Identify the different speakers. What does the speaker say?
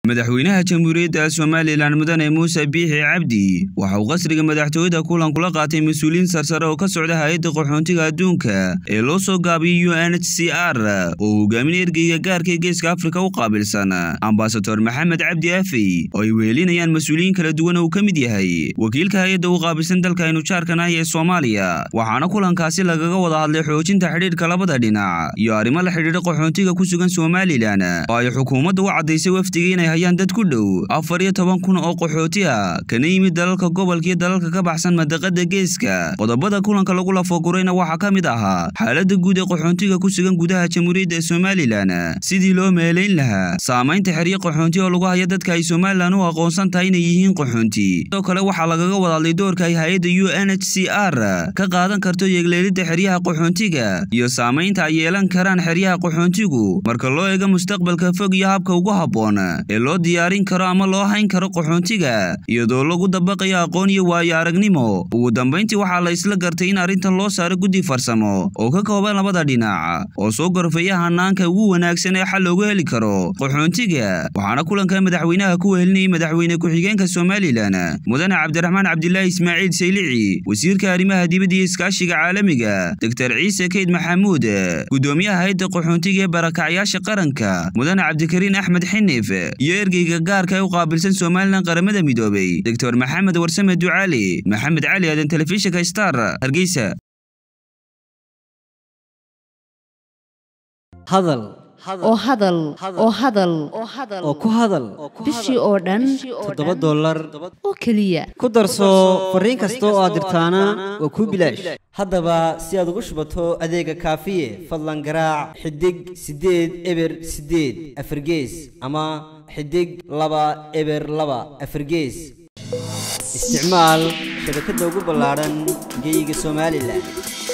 Speaker 1: madaxweynaha jamhuuriyadda somalilan mudane muuse biixi cabdi waxa uu qasriga madaxtooyada kulan kula qaatay mas-uuliyiin sarsare oo ka socda hay-adda qaxoontiga adduunka ee loo soo gaabiyay u n h c r oo hogaaminaya ergeyga gaarka ee geeska afrika u qaabilsan ambasador maxamed cabdi afey oo ay wehelinayaan mas-uuliyiin kala duwan oo uu ka mid yahay wakiilka hay-adda u qaabilsan dalka aynu jaarkan ahi ee soomaaliya waxaana kulankaasi lagaga wada hadlay xoojinta xidhiidhka labada dhinac iyo arrimo la xidhiidha qaxoontiga ku sugan somalilan oo ay xukuumadda u caddaysay wafdiga inay hayaan dad ku dhow afar iyo toban kun oo qaxooti ah kana yimid dalalka gobolka iyo dalalka ka baxsan madaqada geeska qodobada kulanka lagu lafagurayna waxaa ka mid ahaa xaaladda guud ee qaxoontiga ku sugan gudaha jamhuuriyadda somalilan sidii loo meelayn lahaa saamaynta xeryo qaxoonti oo lagu haya dadka ay somalilan u aqoonsan tahay inay yihiin qaxoonti sidoo kale waxaa lagaga wadadlay doorka ay hay-adda u n h c r ka qaadan karto yeegleelidda xeryaha qaxoontiga iyo saamaynta ay yeelan karaan xeryaha qaxoontigu marka loo eego mustaqbalka fog iyo habka ugu habboon ee loo diyaarin karo ama loo hayn karo qaxoontiga iyadoo lagu dabaqayo aqoon iyo waayo aragnimo ugu dambayntii waxaa la isla gartay in arrintan loo saaro guddi farsamo oo ka kooban labada dhinac oo soo gorfeeya hanaanka ugu wanaagsan ee xal loogu heli karo qaxoontiga waxaana kulanka madaxweynaha ku wehelinayay madaxweyne ku-xigeenka somalilan mudane cabdiraxmaan cabdilaahi ismaaciil saylici wasiirka arrimaha dibadda iyo iskaashiga caalamiga doktor ciise keyd maxamuud gudoomiyaha hay-adda qaxoontiga ee barakacyaasha qaranka mudane cabdikariin axmed xinif iyo ergeyga gaarka ee u qaabilsan somalilan qaramada midoobay doctor maxamed warsame ducaali maxamed cali aadan telefishinka star hargeysa
Speaker 2: hadal
Speaker 3: oo hadal oo hadal
Speaker 2: oo ku hadal
Speaker 3: bishii oo dhan
Speaker 2: toddoba dollar
Speaker 3: oo keliya
Speaker 2: ku darso fariin kasta oo aad dirtaana waa kuu bilaash haddaba si aad ugu shubato adeega kaafiye fadlan garaac xidig siddeed eber siddeed afargees ama xidig laba eber laba afargees isticmaal shabakadda ugu ballaadhan geyga somalilan